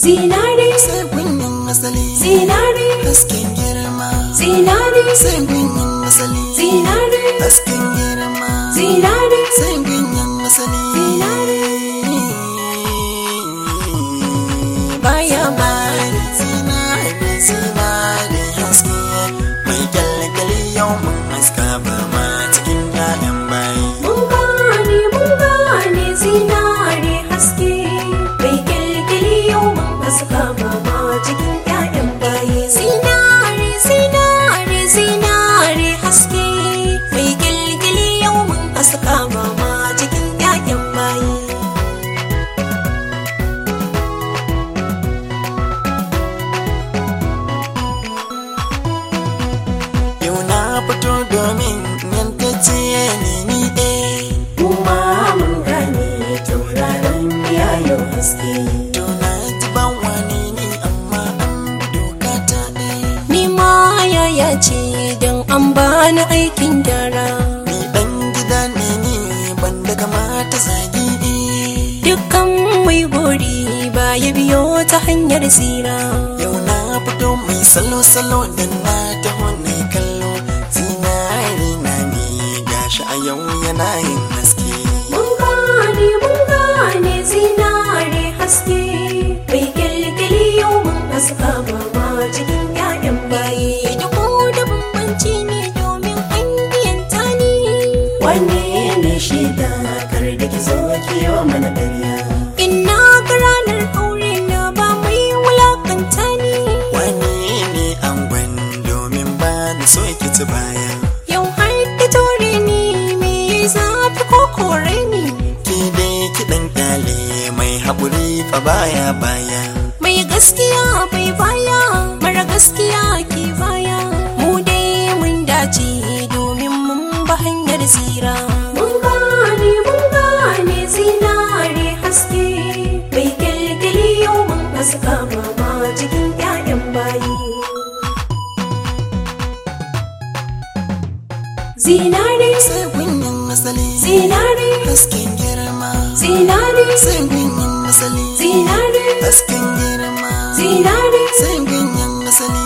zinare sai kunyin asali zinare hasken girma zinare sai kunyin asali zinare hasken girma zinare sai kunyin asali baya bari zinare zinare haske mai kyalkyali yau mun haska ba ma cikin ƴaƴan bayi mun gane mun gane zinare haske mai kyalkyali yau mun haska mama cikin ƴaƴan baye zinare zinare zinare haske mai kyalkyali yau mun haska mama cikin ƴaƴan baye yau na fito domin yankace ni ni eh kuma mun gane tauraron yayo haske to na ji ban wani ne amma an bi doka ta ɗaya ni ma yaya ce don an bani aikin gyara ni ɗan gida ne ni ban da kamata zagi eh dukkan mai gori ba ya biyo ta hanyar tsira yau na fito mai salo-salo da na taho na kallo zinari na ne gashi a yau yana yin haske mun gane mun gane zinare haske mai kyalkyali yau mun haska mama cikin 'ya'yan baye da ko da bambanci ne domin an biyanta ni wanne ne shaida kar da ki zo ki yi wa mana ƙarya ina ga ranar aure na ba mai wulakanta ni wani ne an domin ba ni so ki ci baya yau har ki tore ni me zafi ko kore ni ki dai ki ɗan kyale mai haƙuri fa baya baya mai gaskiya bai baya mara gaskiya ke baya mu dai mun dace domin mun ba hanyar tsira mun gane mun gane zinare haske mai kyalkyali yau mun haska mama cikin 'ya'yan bayi zinare sai kunyin asali zinare hasken girma zinare sai kunyin asali zinare hasken girma zinare sai kunyin asali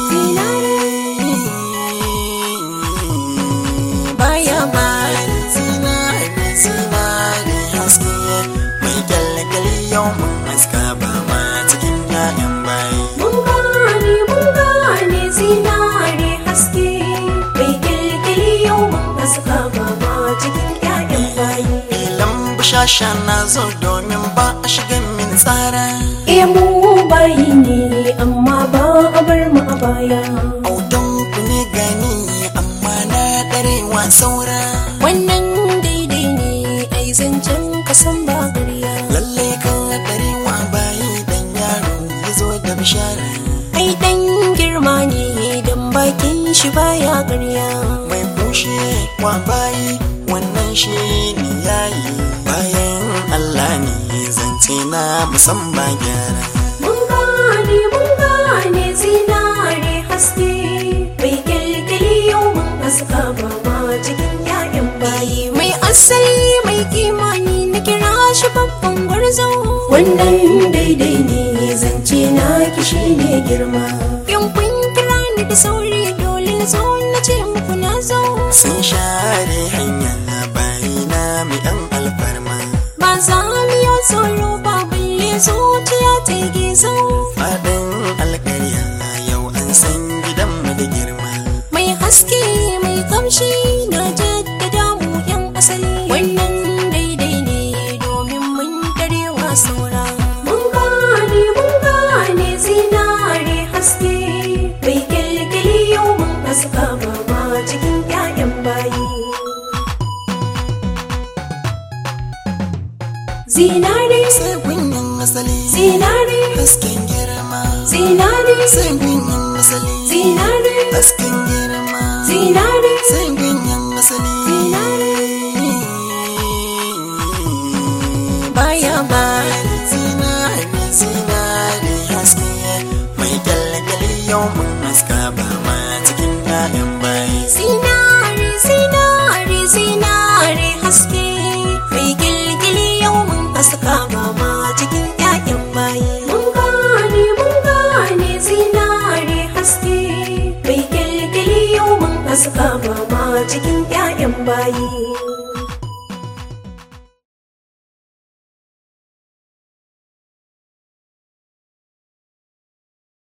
baya bari zinari zinari haske mai kyalkyali yau mun haska ba ma cikin ƴaƴan bayi Mun gane mun gane zinare haske mai kyalkyali yau mun haska mama cikin 'ya'yan bayi. filan bushasha na zo domin ba a shiga min tsara E mu bayi ne amma ba a bar mu a baya. autan ku ne gani amma na ɗarewa saura Wannan daidai ne ai zancen kasan ba gariya. lalle kan ɗarewa bayi dan yaro ya zo da bishara Ai dan girma ne dan bakin shi baya gariya. mai kushe wa bayi wannan shi ne yayi bayan Allah ne zance na musamman gyara Mun gane mun gane zinare haske mai kyalkyali yau mun haska mama cikin 'ya'yan bayi mai asali mai kimani na kira shi babban gwarzo wannan daidai ne zance na kishi ne girma in kun kira ni da sauri dole na zo na ce muku na zo sun share hanya bayi na mai ɗan alfarma ba za mu yi tsoro ba balle zuciya ta yi gizo faɗin alƙarya yau an san gidanmu da girma mai haske mai kamshi na jaddada mu yan asali wannan daidai ne domin mun darewa saura mun gane mun gane zinare haske mai kyalkyali yau mun haska mama cikin 'ya'yan bayi zinare sai kunyin asali zinare hasken girma zinare sai kunyin asali zinare hasken girma zinare sai kunyin asali baya bari zinari zinari haske mai kyalkyali yau mun haska ba ma cikin ƴaƴan bayi Zinare, zinare, zinare haske mai gilgili yau mun haska mama cikin 'ya'yan bayi. Mun gane haska ba ma cikin 'ya'yan bayi